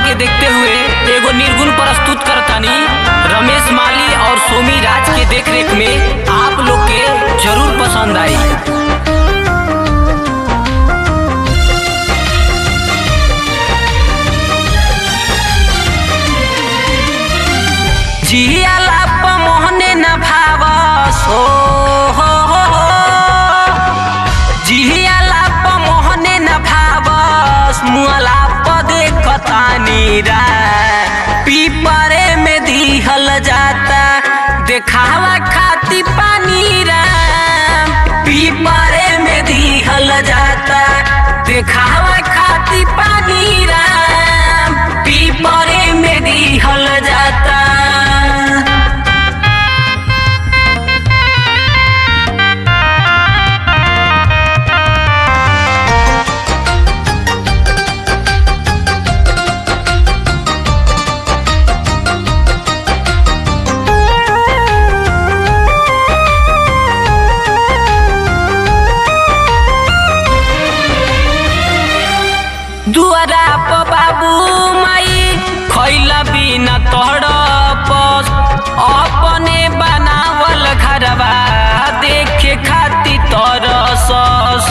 के देखते हुए एगो निर्गुण प्रस्तुत करतानी रमेश माली और सोमी राज के देखरेख में आप लोग के जरूर पसंद आई जियाला प मोहने न भावस हो हो हो हो। जियाला प मोहने न भावस मुअला प देखतानी रा पीपरे में दिहल जाता देखावा खाती पानी रा पीपरे में दिहल जाता देखावा खाती पानी रा पीपरे में दिहल जाता दुआरा प बाबू माई खैला बिना तड़पस अपने बनावल घरवा देखे खाती तरसस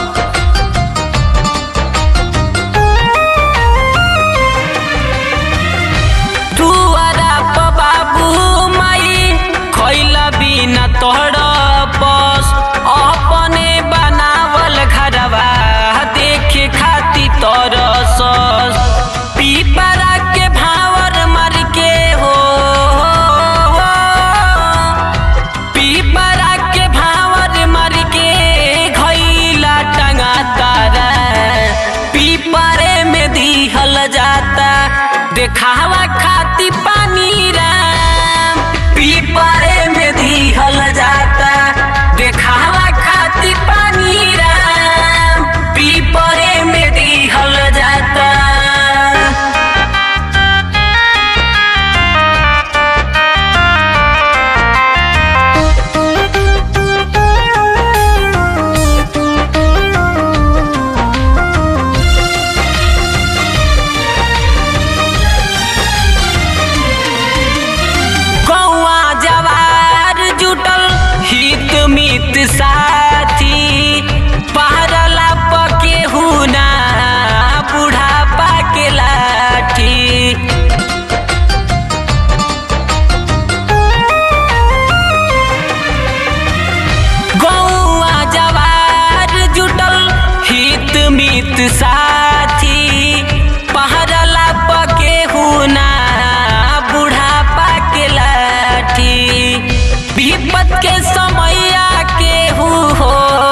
दुआरा प बाबू माई खैला बिना तड़पस अपने बनावल घरवा देखे खाती तरसस पीपरा के भावर मर के हो पीपरा के भावर मर के घैला टंगा तारा पीपरे में दिहल जाता देखावा खाती पानी राम पीपरे में दिहल जाता देखावा खाती पानी राम पीपरे में दिहल जाता कौआ जवार जुटल हित मित साथी पहरला पके हुना बुढ़ापा के लाठी गौआ जवार जुटल हित मित साथी पहरला पके हुना बुढ़ापा के लाठी विपत के समैया के हु हो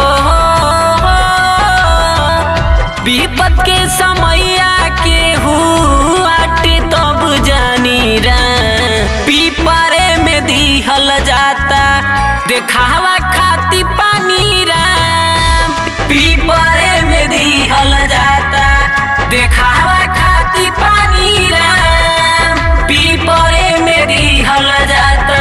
विपत के समैया के हु आटे तब जानी रा पीपरे में दिहल जाता देखावा खाती पानी राम पीपरे में दिहल जाता देखावा खाती पानी राम पीपरे में दिहल जाता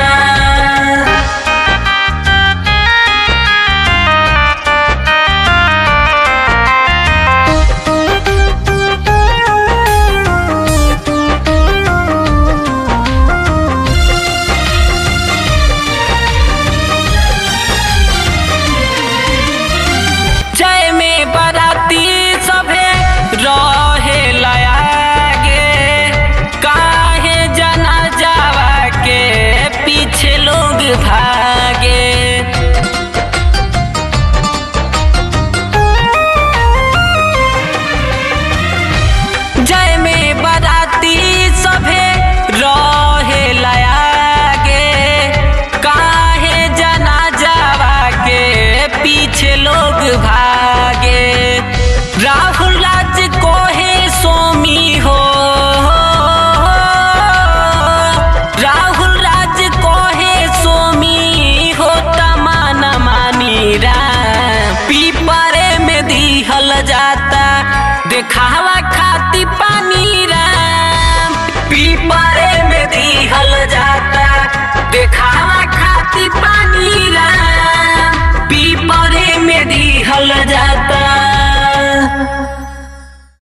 जय में बराती सभे रहे लयागे काहे जना जावा के पीछे लोग भागे जय में बराती सभे रहे लयागे काहे जना जावा के पीछे लोग भागे राहुल राज कोहे सोमी हो राहुल राज कोहे सोमी हो तमाना मानी रा पीपरे में दिहल जाता देखावा खाती पानी राम पीपरे में दिहल जाता देखावा खाती पानी राम पीपरे में दिहल जाता